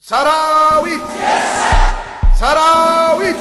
ሰራዊት ሰራዊት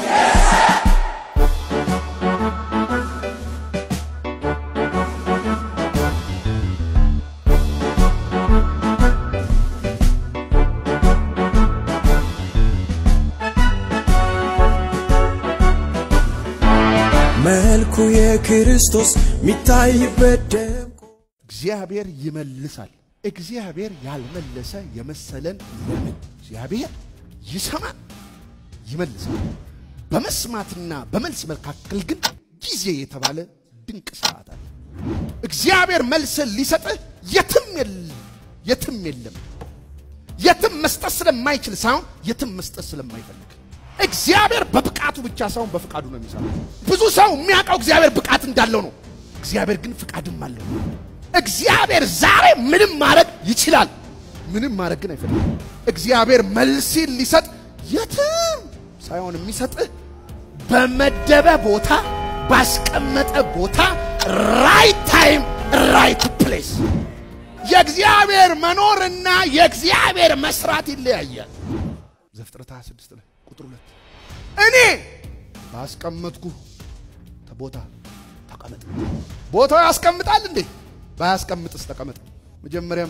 መልኩ የክርስቶስ ሚታይበት ደምቆ እግዚአብሔር ይመልሳል። እግዚአብሔር ያልመለሰ የመሰለን ለምን? እግዚአብሔር ይሰማል፣ ይመልሳል። በመስማትና በመልስ መካከል ግን ጊዜ የተባለ ድንቅ ሰዓት አለ። እግዚአብሔር መልስን ሊሰጥህ የትም የለም፣ የትም የለም። የትም መስጠት ስለማይችል ሳይሆን የትም መስጠት ስለማይፈልግ እግዚአብሔር በብቃቱ ብቻ ሳይሆን በፍቃዱ ነው የሚሰራው። ብዙ ሰው የሚያውቀው እግዚአብሔር ብቃት እንዳለው ነው። እግዚአብሔር ግን ፍቃድም አለው። እግዚአብሔር ዛሬ ምንም ማድረግ ይችላል። ምንም ማድረግ ግን አይፈልግም። እግዚአብሔር መልሲን ሊሰጥ የትም ሳይሆን የሚሰጥህ በመደበ ቦታ ባስቀመጠ ቦታ ራይት ታይም ራይት ፕሌስ። የእግዚአብሔር መኖርና የእግዚአብሔር መስራት ይለያያል። ዘፍጥረት 26 ላይ ቁጥር ሁለት እኔ ባስቀመጥኩ ቦታ ተቀመጥ። ቦታው ያስቀምጣል እንዴ? ባያስቀምጥስ ተቀመጥ። መጀመሪያም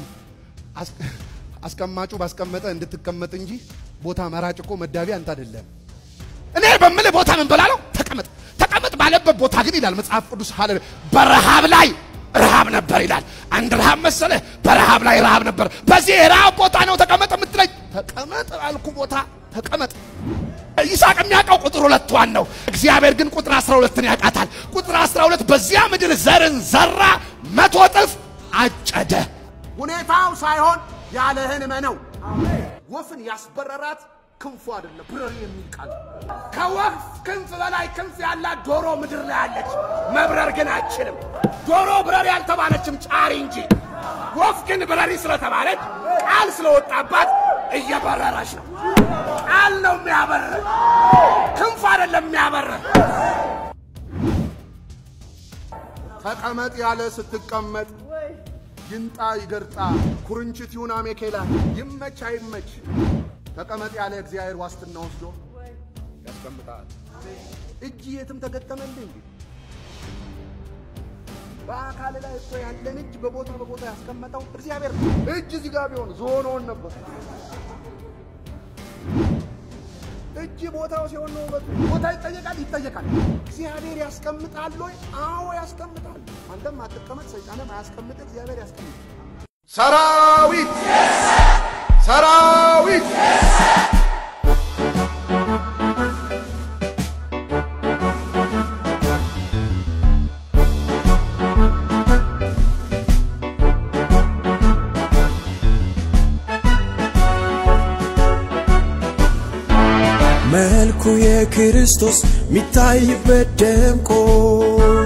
አስቀማጩ ባስቀመጠ እንድትቀመጥ እንጂ ቦታ መራጭ እኮ መዳቢ አንተ አይደለም። እኔ በምልህ ቦታ ምን በላለው? ተቀመጥ። ተቀመጥ ባለበት ቦታ ግን ይላል መጽሐፍ ቅዱስ ሀለ በረሃብ ላይ ረሃብ ነበር ይላል። አንድ ረሃብ መሰለህ? በረሃብ ላይ ረሃብ ነበር። በዚህ የረሃብ ቦታ ነው ተቀመጥ የምትለኝ? ተቀመጥ አልኩ ቦታ ተቀመጥ። ይስሐቅ የሚያውቀው ቁጥር ሁለቷን ነው። እግዚአብሔር ግን ቁጥር 12ን ያውቃታል። ቁጥር 12 በዚያ ምድር ዘርን ዘራ፣ መቶ እጥፍ አጨደ። ሁኔታው ሳይሆን ያለህን እመነው። ወፍን ያስበረራት ክንፉ አይደለም ብረር የሚል ቃል። ከወፍ ክንፍ በላይ ክንፍ ያላት ዶሮ ምድር ላይ አለች። መብረር ግን አችልም። ዶሮ ብረር ያልተባለችም ጫሪ እንጂ። ወፍ ግን ብረሪ ስለተባለች ቃል ስለወጣባት እየበረረች ነው። ቃል ነው የሚያበርር፣ ክንፍ አይደለም የሚያበርር። ተቀመጥ ያለ ስትቀመጥ ይንጣ ይገርጣ ኩርንችት ይሁን አሜኬላ ይመች አይመች ተቀመጥ ያለ እግዚአብሔር ዋስትና ወስዶ ያስቀምጣል። እጅ የትም ተገጠመልህ እንዴ? በአካል ላይ እኮ ያለን እጅ በቦታ በቦታ ያስቀመጠው እግዚአብሔር ነው። እጅ እዚህ ጋር ቢሆን ዞኖን ነበር። እጅ ቦታው ሲሆን ነው ውበቱ። ቦታ ይጠየቃል ይጠየቃል። እግዚአብሔር ያስቀምጣል ወይ? አዎ ያስቀምጣል። አንተም አትቀመጥ፣ ሰይጣንም አያስቀምጥ፣ እግዚአብሔር ያስቀምጥ። ሰራዊት ሰራዊት መልኩ የክርስቶስ ሚታይበት ደምቆ